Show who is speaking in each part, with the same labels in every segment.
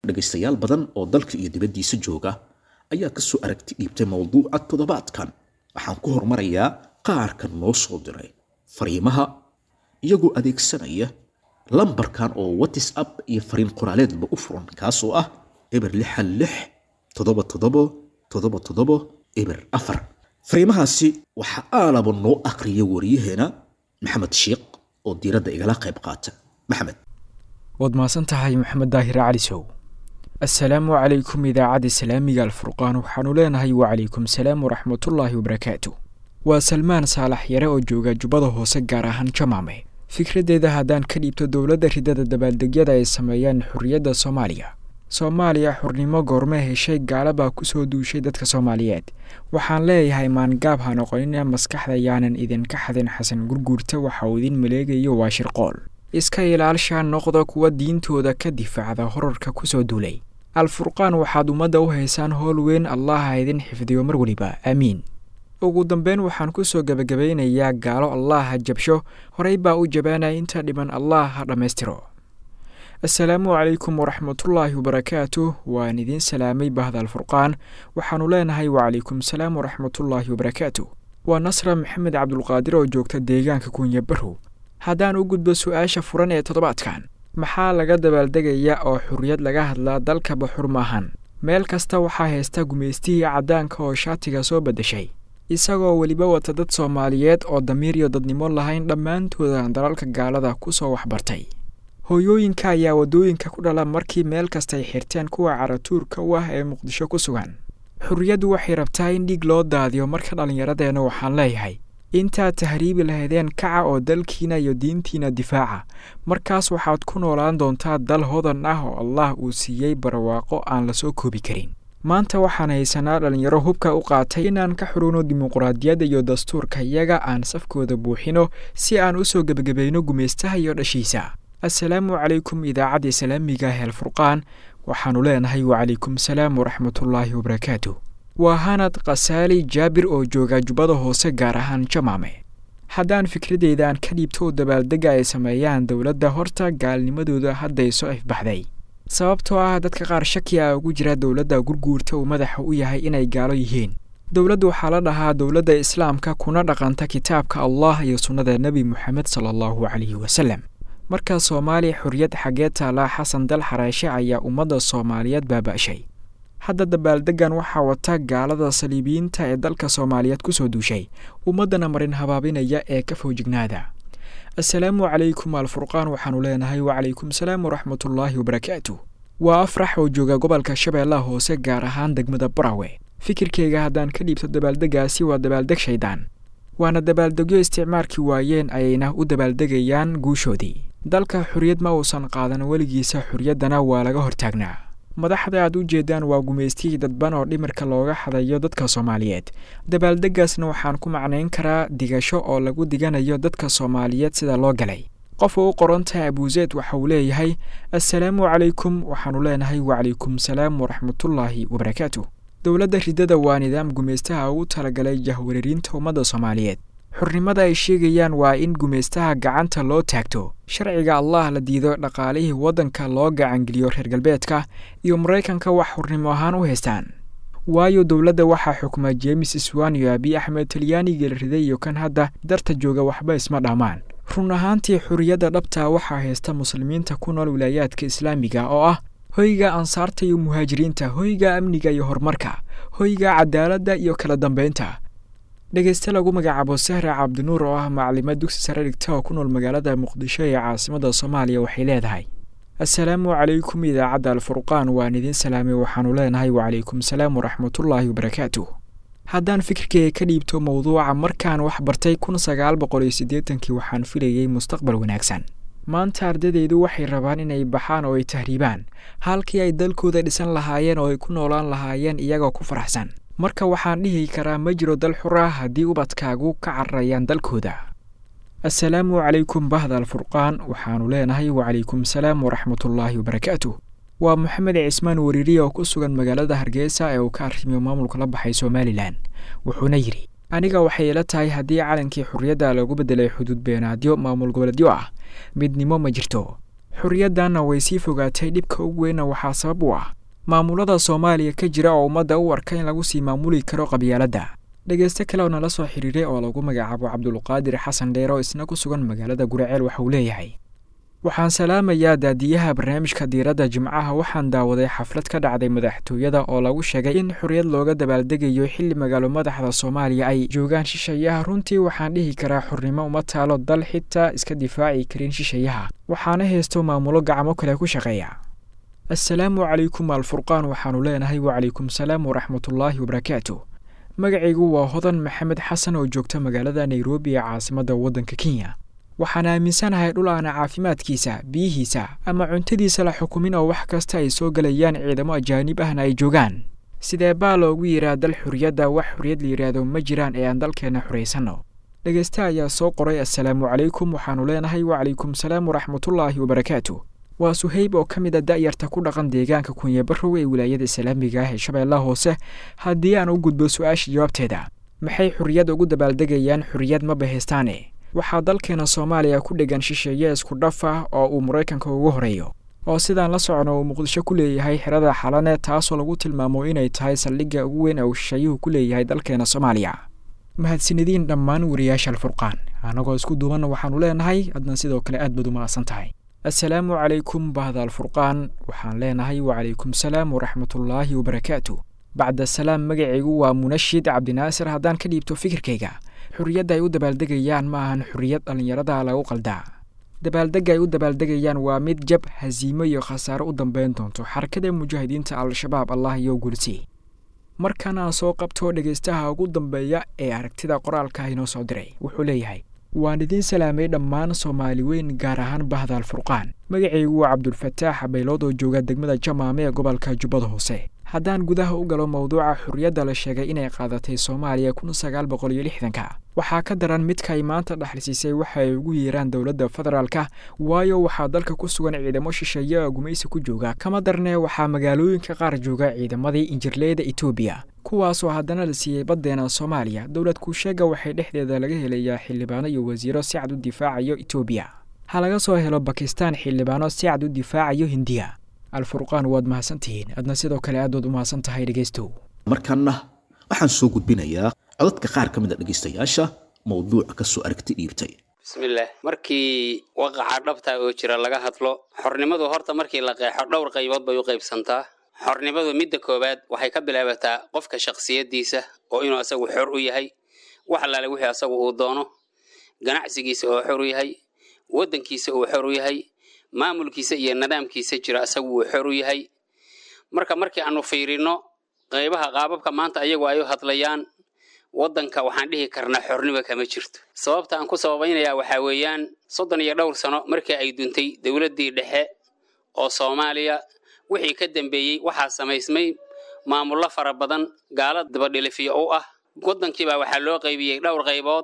Speaker 1: dhegaystayaal badan oo dalka iyo dibaddiisa jooga ayaa ka soo aragti dhiibtay mowduuca toddobaadkan waxaan ku hormarayaa qaarka noo soo diray fariimaha iyagoo adeegsanaya lambarkan oo whatsapp iyo fariin qoraaleedba u furan kaasoo ah eber lixan lix toddoba toddobo toddoba toddobo eber afar fariimahaasi waxaa aalaba noo akhriya wariyaheena maxamed shiikh oo diiradda igala qayb qaata maxamed
Speaker 2: waad mahadsan tahay maxamed daahir cali sow assalaamu calaykum idaacadda islaamiga alfurqaan waxaanu leenahay wacalaykum salaam waraxmatullaahi wabarakaatu waa salmaan saalax yare oo jooga jubbada hoose gaar ahaan jamaame fikraddeeda haddaan ka dhiibto dowladda ridada dabaaldegyada ay sameeyaan xorriyadda soomaaliya soomaaliya xurnimo goorme heshay gaala baa ku soo duushay dadka soomaaliyeed waxaan leeyahay maangaab ha noqonina maskaxda yaanan idinka xadin xasan gurguurta waxa uu idin maleegayo waa shirqool iska ilaalshaa noqda kuwa diintooda ka difaacda horarka ku soo duulay alfurqaan waxaad ummadda u haysaan howl weyn allah ha idin xifdiyo mar weliba aamiin ugu dambeyn waxaan ku soo gebagabaynayaa gaalo allah ha jabsho horey baa u jabaanaya inta dhiban allah ha dhammaystiro assalaamu calaykum waraxmatullaahi wabarakaatu waan idiin salaamay bahda alfurqaan waxaannu leenahay wacalaykum salaam waraxmatullaahi wabarakaatu waa nasra maxamed cabdulqaadir oo joogta deegaanka kunya barrow haddaan u gudbo su-aasha furan ee toddobaadkan maxaa laga dabaaldegaya oo xurriyad laga hadlaa dalkaba xur maahan meel kasta waxaa haysta gumaystihii caddaanka oo shaatiga soo beddeshay isagoo weliba wata dad soomaaliyeed oo damiir iyo dadnimo lahayn dhammaantooda dalalka gaalada ku soo waxbartay hooyooyinka ayaa waddooyinka ku dhala markii meel kastay xirteen kuwa caratuurka u ah ee muqdisho ku sugan xurriyaddu waxay rabtaa in dhiig loo daadiyo marka dhallinyaradeenna waxaan leeyahay intaad tahriibi lahaydeen kaca oo dalkiina iyo diintiina difaaca markaas waxaad ku noolaan doontaa dal hodan ah oo allah uu siiyey barwaaqo aan la soo koobi karin maanta waxaan haysanaa dhallinyaro hubka u qaatay inaan ka xurugno dimuqraadiyadda iyo dastuurka iyaga aan safkooda buuxino si aan u soo gebagabayno gumaystaha iyo dhashiisa assalaamu calaykum idaacadda islaamiga heel furqaan waxaannu leenahay wacalaykum salaam waraxmatullaahi wabarakaatu waa hanad khasaali jaabir oo jooga jubbada hoose gaar ahaan jamaame haddaan fikradeydan ka dhiibto oo dabaaldegga ay sameeyaan dowladda horta gaalnimadooda hadday soo ifbaxday sababtoo ah dadka qaar shaki a ugu jira dowladda gurguurta uu madaxa u yahay inay gaalo yihiin dowladdu waxaa la dhahaa dowladda islaamka kuna dhaqanta kitaabka allah iyo sunnada nebi moxamed sala allahu calayhi wasalem markaa soomaaliya xorriyad xaggee taalaa xasan dal xareeshe ayaa ummadda soomaaliyeed baaba'shay hadda dabaaldeggan waxaa wata gaalada saliibiyiinta ee dalka soomaaliyeed ku soo duushay ummaddana marin habaabinaya ee ka foojignaada assalaamu calaykum alfurqaan waxaannu leenahay wacalaykum salaam waraxmatullaahi wabarakaatu waa afrax oo jooga gobolka shabeellaha hoose gaar ahaan degmada barawe fikirkayga haddaan ka dhiibto dabaaldeggaasi waa dabaaldeg shaydaan waana dabaaldegyo isticmaalkii waayeen ayayna u dabaaldegayaan guushoodii dalka xorriyad ma uusan qaadan weligiisa xorriyaddana waa laga hortaagnaa madaxda aad u jeedaan waa gumaystihii dadban oo dhimirka looga xadayo dadka soomaaliyeed dabaaldeggaasna waxaan ku macnayn karaa digasho oo lagu diganayo dadka soomaaliyeed sida loo galay qofa u qorantahay abuuseed waxa uu leeyahay assalaamu calaykum waxaannu leenahay wacalaykum salaam waraxmatullaahi wabarakaatu dowladda ridada waa nidaam gumaystaha ugu talagalay jahwareerinta ummadda soomaaliyeed xurnimada ay sheegayaan waa in gumaystaha gacanta loo taagto sharciga allah la diido dhaqaalihii waddanka loo gacangeliyo reer galbeedka iyo maraykanka wax xurnimo ahaan u haystaan waayo dowladda waxaa xukuma jeemis iswan iyo abiy axmed talyaanigii la riday iyo kan hadda darta jooga waxba isma dhammaan run ahaantii xorriyadda dhabtaa waxaa haysta muslimiinta ku nool wilaayaadka islaamiga oo ah hoyga ansaarta iyo muhaajiriinta hoyga amniga iyo horumarka hoyga cadaaladda iyo kala dambaynta dhegeyste lagu magacaabo sahra cabdinuur oo ah maclimad dugsi sare dhigta oo ku nool magaalada muqdisho ee caasimada soomaaliya waxay leedahay assalaamu calaykum idaacadda alfurqaan waan idiin salaamay waxaannu leenahay wacalaykum salaam waraxmatullaahi wabarakaatu haddaan fikirkayga ka dhiibto mowduuca markaan wax bartay kun sagaal boqol iyo siddeetankii waxaan filayey mustaqbal wanaagsan maanta ardadeydu waxay rabaan inay baxaan oo ay tahriibaan halkii ay dalkooda dhisan lahaayeen oo ay ku noolaan lahaayeen iyagoo ku faraxsan marka waxaan dhihi karaa ma jiro dal xur ah haddii ubadkaagu ka cararayaan dalkooda assalaamu calaykum bahda alfurqaan waxaannu leenahay wacalaykum salaam waraxmatullaahi wabarakaatu waa moxamed cismaan wariiriya oo ku sugan magaalada hargeysa ee uu ka arrimiyo maamulka la baxay somalilan wuxuuna yidhi aniga waxay ila tahay haddii calankii xurriyadda lagu beddelay xuduud beenaadyo maamul goboleedyo ah midnimo ma jirto xorriyaddanna way sii fogaatay dhibka ugu weynna waxaa sabab u ah maamulada soomaaliya ka jira oo ummadda u arka in lagu sii maamuli karo qabyaaladda dhegeyste kale oo nala soo xiriiray oo lagu magacaabo cabdulqaadir xasan dheer oo isna ku sugan magaalada guraceel waxauu leeyahay waxaan salaamayaa daadiyaha barnaamijka diiradda jimcaha waxaan daawaday xaflad ka dhacday madaxtooyada oo lagu sheegay in xorriyad looga dabaaldegayo xilli magaalo madaxda soomaaliya ay joogaan shishayaha runtii waxaan dhihi karaa xornimo uma taalo dal xitaa iska difaaci karin shishayaha waxaana haysto maamulo gacmo kale ku shaqeeya assalaamu calaykum alfurqaan waxaanu leenahay wacalaykum salaam waraxmatullaahi wabarakaatu magacaygu waa hodan maxamed xasan oo joogta magaalada nairobi ee caasimadda waddanka kenya waxaan aaminsanahay dhul aana caafimaadkiisa biyihiisa ama cuntadiisa la xukumin oo wax kasta ay soo gelayaan ciidamo ajaanib ahna ay joogaan sidee baa loogu yidhaa dal xorriyadda wax xorriyad la yidhaahdo ma jiraan ee aan dalkeenna xoraysanno dhegeyste ayaa soo qoray assalaamu calaykum waxaanu leenahay wacalaykum salaam waraxmatullaahi wabarakaatu waa suhayb oo ka mid a da'yarta ku dhaqan deegaanka kunyabarow ee wilaayada islaamiga ah ee shabeellaha hoose haddii aan u gudbo su-aasha jawaabteeda maxay xorriyad ugu dabaaldegayaan xorriyad ma bahaystaane waxaa dalkeena soomaaliya ku dhegan shisheeye isku dhaf ah oo uu maraykanka ugu horeeyo oo sidaan la socno uu muqdisho ku leeyahay xerada xalane taasoo lagu tilmaamo inay tahay saldhigga ugu weyn ee uu shisheeyuhu ku leeyahay dalkeena soomaaliya mahadsanediin dhammaan wariyaasha alfurqaan annagoo isku duubanna waxaanu leenahay adna sidoo kale aad baad u mahadsan tahay assalaamu calaykum bahda alfurqaan waxaan leenahay wacalaykum salaam waraxmatullaahi wabarakaatu bacda salaam magacaygu waa munashid cabdinaasir haddaan ka dhiibto fikirkayga xorriyadda ay u dabaaldegayaan ma ahan xorriyad dhallinyarada lagu qaldaa dabaaldegga ay u dabaaldegayaan waa mid jab hasiimo iyo khasaaro u dambeyn doonto xarakada mujaahidiinta al-shabaab allah iyo gulsi markan aan soo qabto dhegaystaha ugu dambeeya ee aragtida qoraalka inoo soo diray wuxuu leeyahay waan idiin salaamay dhammaan soomaali weyn gaar ahaan bahda alfurqaan magacaygu waa cabdulfataax baylood oo jooga degmada jamaame ee gobolka jubbada hoose haddaan gudaha u galo mowduuca xorriyadda la sheegay inay qaadatay soomaaliya kun sagaal boqol iyo lixdanka waxaa ka daran midka ay maanta dhexlisiisay waxa ay ugu yeeraan dowladda federaalka waayo waxaa dalka ku sugan ciidamo shisheeye oo gumaysi ku jooga kama darnee waxaa magaalooyinka qaar jooga ciidamadii injirleyda etoobiya kuwaasoo haddana la siiyey baddeena soomaaliya dowlad kuusheega waxay dhexdeeda laga helayaa xildhibaano iyo wasiiro si cad u difaacayo etoobiya ha laga soo helo bakistaan xildhibaano si cad u difaacayo hindiya alfurqaan waad mahadsantihiin adna sidoo kale aad waad u mahadsan tahay dhegaystow
Speaker 1: markaana waxaan soo gudbinayaa codadka qaar ka mid a dhegaystayaasha mowduuca ka soo aragti dhiibtay
Speaker 3: bismillaah markii waqaca dhabta oo jira laga hadlo xornimadu horta markii la qeexo dhowr qaybood bay u qaybsantaa xornimadu midda koowaad waxay ka bilaabataa qofka shakhsiyaddiisa oo inuu asagu xor u yahay wax allaale wixii asagu uu doono ganacsigiisa oo xor u yahay waddankiisa uu xor u yahay maamulkiisa iyo nidaamkiisa jira asagu uu xor u yahay marka markii aanu fiirino qaybaha qaababka maanta ayagu ay u hadlayaan waddanka waxaan dhihi karnaa xornimo kama jirto sababta aan ku sababaynayaa waxaa weeyaan soddon iyo dhowr sano markii ay duntay dowladdii dhexe oo soomaaliya wixii ka dambeeyey waxaa samaysmay maamullo fara badan gaala dabadhilifiyo u ah waddankiibaa waxaa loo qaybiyey dhowr qaybood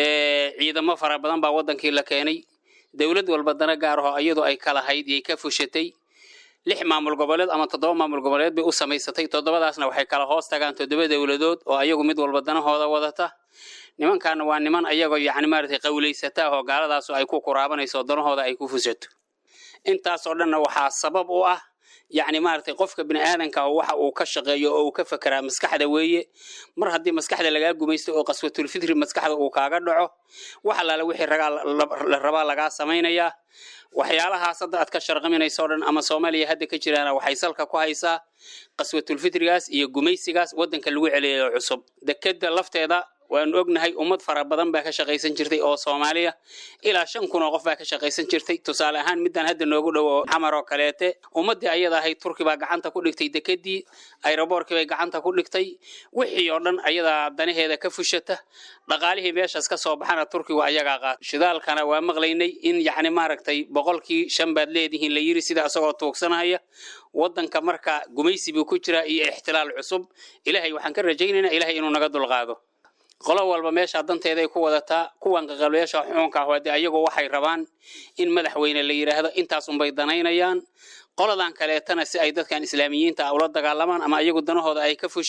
Speaker 3: ciidamo fara badan baa waddankii la keenay dowlad walba dana gaar aho iyadu ay kalahayd yay ka fushatay lix maamul goboleed ama toddoba maamul goboleed bay u samaysatay toddobadaasna waxay kala hoos tagaan toddoba dowladood oo ayagu mid walba danahooda wadata nimankaana waa niman ayagoo yacni maaragtay qawlaysata oo gaaladaasu ay ku kuraabanayso danahooda ay ku fushato intaasoo dhanna waxaa sabab u ah yacni maaragtay qofka bini aadanka ah waxa uu ka shaqeeyo oo uu ka fekeraa maskaxda weeye mar haddii maskaxda lagaa gumaysto oo qaswatulfitri maskaxda uu kaaga dhaco wax allaale wixii ragaa la rabaa lagaa samaynayaa waxyaalahaas hadda aad ka sharqaminayso o dhan ama soomaaliya hadda ka jiraana waxay salka ku haysaa qaswatulfitrigaas iyo gumaysigaas waddanka lagu celiyayo cusub dekeda lafteeda waanu ognahay ummad fara badan baa ka shaqaysan jirtay oo soomaaliya ilaa shan kun oo qof baa ka shaqaysan jirtay tusaale ahaan midaan hadda noogu dhow oo xamar oo kaleete ummaddii ayada ahayd turki baa gacanta ku dhigtay dekedii ayroboorkii bay gacanta ku dhigtay wixii oo dhan ayadaa danaheeda ka fushata dhaqaalihii meeshaas ka soo baxana turkigu ayagaa qaata shidaalkana waa maqlaynay in yacni maaragtay boqolkii shan baad leedihiin la yiri sida isagoo tuugsanaya waddanka marka gumaysi buu ku jiraa iyo ixtilaal cusub ilaahay waxaan ka rajaynaynaa ilaahay inuu naga dulqaado qolo walba meesha danteeday ku wadataa kuwan qaqabliyaasha xukunka ah de ayagu waxay rabaan in madaxweyne la yidhaahdo intaasunbay danaynayaan qoladan kaleetana si ay dadkan islaamiyiinta ah ula dagaalamaan ama ayagu danahooda ay ka fushaan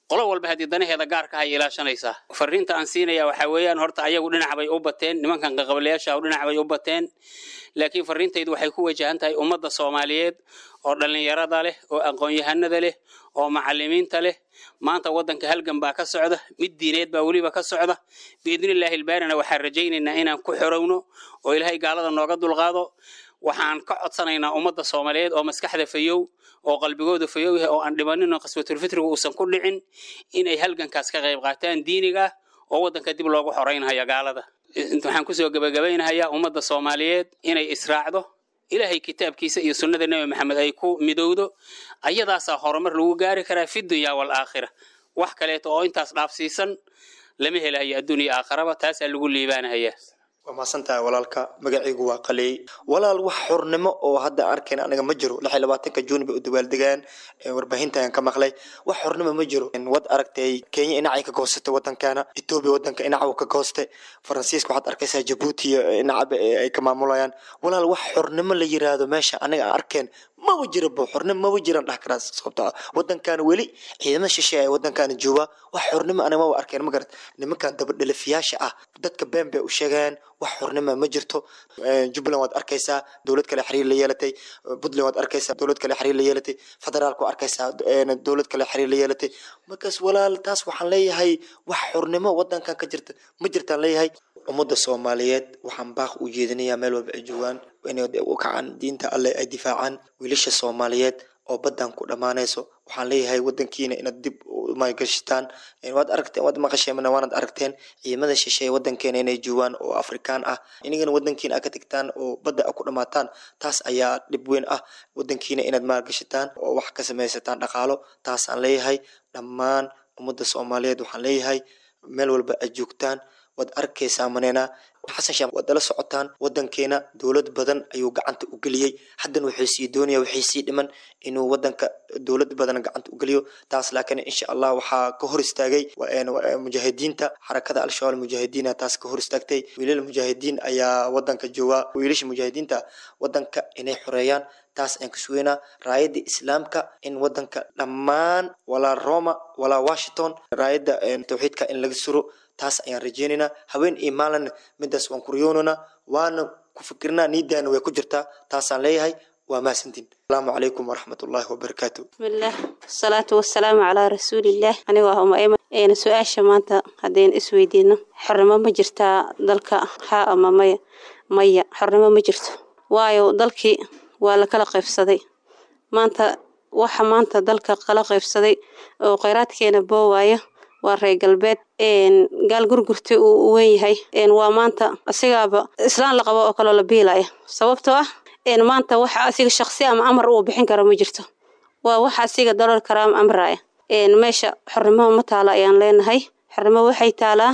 Speaker 3: qolo walba haddii danaheeda gaarka hay ilaashanaysaa fariinta aan siinaya waxaa weeyaan horta ayagu dhinac bay u bateen nimankan qaqabalayaasha dhinac bay u bateen laakiin fariintaydu waxay ku wajahan tahay ummadda soomaaliyeed oo dhallinyarada leh oo aqoon-yahanada leh oo macalimiinta leh maanta waddanka halgan baa ka socda mid diineed baa weliba ka socda biidnillaahi ilbaarina waxaan rajaynaynaa inaan ku xorowno oo ilaahay gaalada nooga dulqaado waxaan ka codsanaynaa ummadda soomaaliyeed oo maskaxda fayow oo qalbigooda fayow yahay oo aan dhibanin oo qaswatulfitrigu uusan ku dhicin inay halgankaas ka qayb qaataan diiniga oo waddanka dib loogu xoreynhayo gaalada waxaan kusoo gebagabaynahayaa ummadda soomaaliyeed inay israacdo ilaahay kitaabkiisa iyo sunnada nebi maxamed ay ku midowdo ayadaasaa horumar lagu gaari karaa fi dunya waalaakhira wax kaleeto oo intaas dhaafsiisan lama helahayo adduuniya aakharaba taasaa lagu liibaanahayaa
Speaker 4: waa mahadsantahay walaalka magacaygu waa qaleey walaal wax xornimo oo hadda arkayna aniga ma jiro lix iyo labaatanka juuni bay u dabaaldegaan warbaahinta ayaan ka maqlay wax xornimo ma jiro wad aragtay kenya inacay ka goostay wadankana etoobiya wadanka inaca uu ka goostay faransiiska waxaad arkaysaa jabuuti inacaba ay ka maamulayaan walaal wax xornimo la yiraahdo meesha aniga aan arkeen maba jira bo xornimo maba jiran dhah karaa sababto ah wadankaana weli ciidamada shisheeye ee wadankaana jooga wax xornimo aniga maba arkeen ma garat nimankan dabadhalifiyaasha ah dadka been bay u sheegeen wax xornimo ma jirto jubbaland waad arkaysaa dowlad kale xiriir la yeelatay puntland waad arkaysaa dowlad kale xiriir la yeelatay federaalka waa arkaysaa dowlad kale xiriir la yeelatay markaas walaal taas waxaan leeyahay wax xornimo wadankan ka jirta ma jirtaan leeyahay ummadda soomaaliyeed waxaan baaq u jeedinayaa meel walba ay joogaan inay u kacaan diinta alle ay difaacaan wiilasha soomaaliyeed oo baddan ku dhammaanayso waxaan leeyahay wadankiina inaad dib maalgashataan waad aragteen waad maqasheen waanad aragteen ciidamada shisheeye wadankeena inay joogaan oo afrikaan ah inagana wadankiina aad ka tagtaan oo badda a ku dhammaataan taas ayaa dhib weyn ah wadankiina inaad maalgashataan oo wax ka samaysataan dhaqaalo taasaan leeyahay dhammaan ummadda soomaaliyeed waxaan leeyahay meel walba aad joogtaan waad arkaysaa manena xasan sheekh waad dala socotaan wadankeena dowlad badan ayuu gacanta u geliyey haddana wuxuu sii doonaya waxay sii dhiman inuu wadanka dowlad badan gacanta u geliyo taas laakiin insha allah waxaa ka hor istaagay mujaahidiinta xarakada al-shabaab mujaahidiina taas ka hor istaagtay wiilal mujaahidiin ayaa wadanka jooga wiilasha mujaahidiinta wadanka inay xoreeyaan taas ayaan ka sugeynaa raayadda islaamka in wadanka dhammaan walaa roma walaa washington raayadda tawxiidka in laga suro taas ayaan rajeynaynaa haween iyo maalin midaas waan kuryoonana waana ku fikirnaa niidaana way ku jirtaa taasaan leeyahay waa mahadsantiin asalaamu calaykum waraxmat ullaahi wabarakaatu
Speaker 5: bismillaah wasalaatu wasalaamu calaa rasuulillaah anigoo ah umaima eena su-aasha maanta haddaynu isweydiino xornimo ma jirtaa dalka haa ama maya maya xornimo ma jirto waayo dalkii waa la kala qaybsaday maanta waxa maanta dalka kala qaybsaday oo kheyraadkeena boowaayo waa reer galbeed gaal gurgurta uu weyn yahay waa maanta asigaaba islaan la qabo oo kaloo la biilaya sababtoo ah maanta waxa asiga shaqsi ama amar uu bixin karo ma jirto waa waxa asiga dalool karaa ama amraya meesha xornimo ma taalo ayaan leenahay xornimo waxay taalaa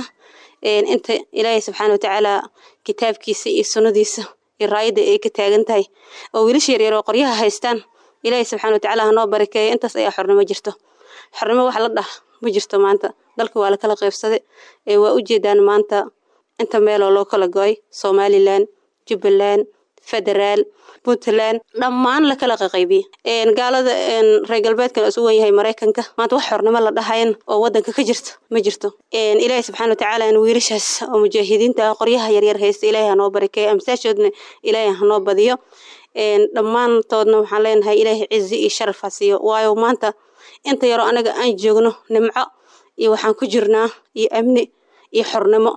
Speaker 5: inta ilaahay subxaana watacaala kitaabkiisa iyo sunnadiisa iyo raayadda ay ka taagan tahay oo wiilasha yaryar oo qoryaha haystaan ilaahay subxaana watacaala hanoo barakeeyo intaas ayaa xornimo jirto xornimo wax la dhah ma jirto maanta dalka waa la kala qaybsaday ee waa u jeedaan maanta inta meeloo loo kala go-ay somalilan jubbaland federaal puntland dhammaan la kala qaqaybiyey gaalada reer galbeedkan isu wen yahay maraykanka maanta wax xornimo la dhahayan oo wadanka ka jirto ma jirto ilaahay subxana watacaala wiilashaas oo mujaahidiinta qoryaha yaryar haysta ilaahay hanoo barakeeyo amsaashoodna ilaahay hanoo badiyo dhammaantoodna waxaan leenahay ilaahay cizi iyo sharaf ha siiyo waayo maanta inta yaroo anaga aan joogno nimco iyo waxaan ku jirnaa iyo amni iyo xornimo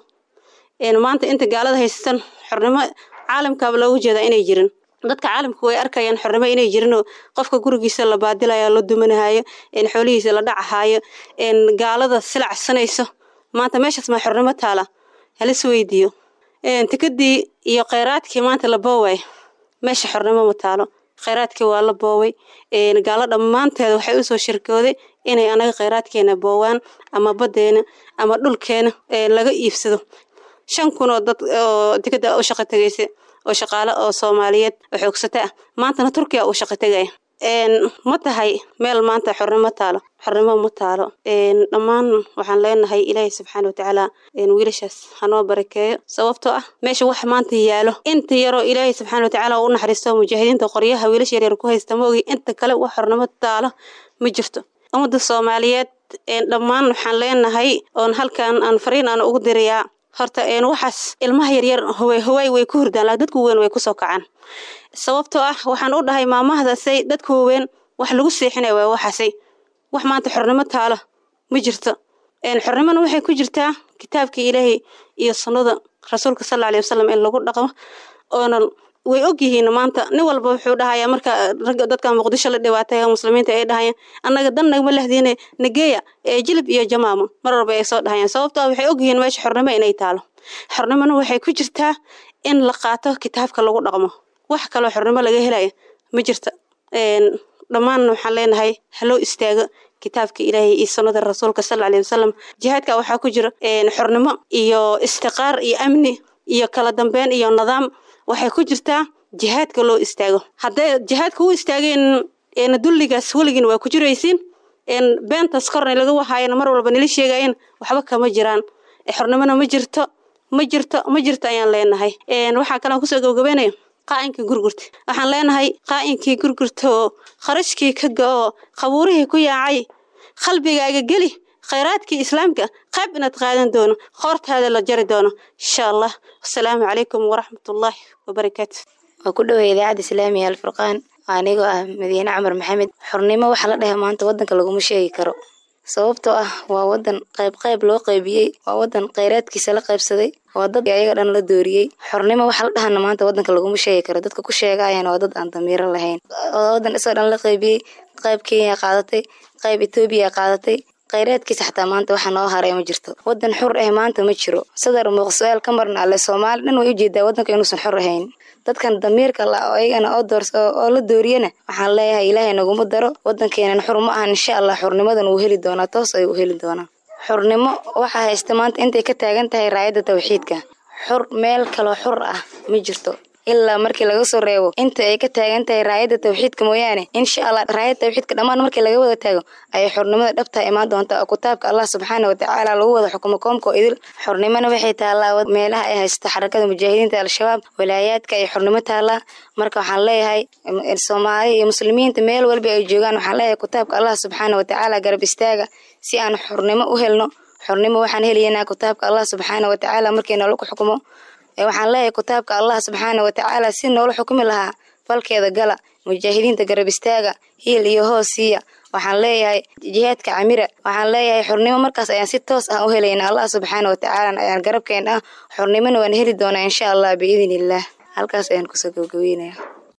Speaker 5: maanta inta gaalada haysatan xornimo caalamkaaba loogu jeedaa inay jirin dadka caalamka way arkayaan xornimo inay jirinoo qofka gurigiisa la baadilayo la dumanahayo xoolihiisa la dhacahayo gaalada silacsanayso maanta meeshaas maa xornimo taala halis weydiiyo tikadii iyo kheyraadkii maanta la booway meesha xornimo ma taalo kheyraadkii waa la booway gaalo dhammaanteeda waxay usoo shirkooday inay anaga kheyraadkeena boowaan ama baddeena ama dhulkeena laga iibsado shan kun oo dad oo dekada u shaqo tegaysa oo shaqaale oo soomaaliyeed oo xoogsata ah maantana turkiya uu shaqo tegaya ma tahay meel maanta xornimo taalo xornimo ma taalo dhammaan waxaan leenahay ilaahay subxaana watacaala wiilashaas hanoo barakeeyo sababtoo ah meesha wax maanta yaalo inta yaroo ilaahay subxaana watacaala u naxariisto mujaahidiinta qoryaha wiilasha yaryar ku haysta ma ogi inta kale wax xornimo taalo ma jirto ummadda soomaaliyeed dhammaan waxaan leenahay oon halkan aan fariin aan ugu dirayaa horta waxaas ilmaha yaryar hawaay way ku hurdaan laa dadku weyn way kusoo kacaan sababtoo ah waxaan u dhahay maamahdaasay dadku waweyn wax lagu seexinaya waa waxaasay wax maanta xornimo taalo ma jirto xornimona waxay ku jirtaa kitaabka ilaahay iyo sunnada rasuulka sala aley wasalam in lagu dhaqmo oona way ogyihiin maanta nin walba wuxuu dhahayaa marka ragga dadka muqdisho la dhibaatay muslimiinta ay dhahayaan annaga dan nagama lahdiine nageeya ee jilib iyo jamaamo mar walba ay soo dhahayaan sababto ah waxay ogyihiin meesha xornimo inay taalo xornimona waxay ku jirtaa in la qaato kitaabka lagu dhaqmo wax kaloo xornimo laga helaya ma jirta dhammaan waxaan leenahay haloo istaago kitaabka ilaahay iyo sunnada rasuulka sala aley wasalam jihaadka waxaa ku jira xornimo iyo istiqaar iyo amni iyo kala dambeyn iyo nidaam waxay ku jirtaa jihaadka loo istaago hadday jihaadka u istaageen dulligaas weligin waa ku jiraysiin beentaas korna laga wahaayana mar walba nila sheegayen waxba kama jiraan xornimona ma jirto ma jirto ma jirto ayaan leenahay waxaa kalean kusoo gabagabeynaya qaa'inkii gurgurta waxaan leenahay qaa'inkii gurgurta oo kharashkii ka ga-oo qabuurihii ku yaacay qalbigaaga geli khayraadkii islaamka qayb inaad qaadan doono qoortaada la jari doono insha allah wasalaamu calaykum waraxmatullaahi wabarakaatu
Speaker 6: waa ku dhoway idaacadda islaamiga alfurqaan anigoo ah madiine camar maxamed xornimo waxaa la dhahay maanta wadanka laguma sheegi karo sababtoo ah waa wadan qayb qayb loo qaybiyey waa wadan kheyraadkiisa la qaybsaday waa dad ayaga dhan la dooriyey xornimo waxaa la dhahana maanta wadanka laguma sheegi karo dadka ku sheegayana waa dad aan damiiro lahayn wadan isoo dhan la qaybiyey qayb kenya qaadatay qayb etoobiya qaadatay kheyraadkiisa xataa maanta waxa noo haray ma jirto wadan xur ah maanta ma jiro sadar muuq su-aal ka marna alle soomaali dhan way ujeedaa wadanka inuusan xor ahayn dadkan damiirka la ayagana oo doors oo la dooriyana waxaan leeyahay ilaahay naguma daro wadankeenan xur ma ahan insha allah xurnimadan wuu heli doonaa toos ay u heli doonaa xurnimo waxaa haysta maanta intay ka taagan tahay raayadda tawxiidka xur meel kaloo xur ah ma jirto ilaa markii laga soo reebo inta ay ka taagan tahay raayadda tawxiidka mooyaane insha allah raayadda tawxiidka dhammaan markii laga wada taago ayay xornimada dhabtaa imaan doontaa oo kitaabka allah subxaana watacaala lagu wada xukumo koomka oo idil xornimona waxay taallaa meelaha ay haysto xarakada mujaahidiinta al-shabaab walaayaadka ay xornimo taallaa marka waxaan leeyahay soomaali iyo muslimiinta meel walba ay joogaan waxaan leeyahay kitaabka allah subxaana watacaala garab istaaga si aan xornimo u helno xornimo waxaan helaynaa kitaabka allah subxaana watacaala markii nalagu xukumo waxaan leeyahay kitaabka allah subxaana watacaala si noola xukumi lahaa falkeeda gala mujaahidiinta garab istaaga hiil iyo hoos siiya waxaan leeyahay jihaadka camira waxaan leeyahay xornimo markaas ayaan si toos ah u helayna allah subxaana watacaala ayaan garabkeen ah xornimona waan heli doonaa insha allah biidn illaah halkaas ayaan kusoo gabagabeynaya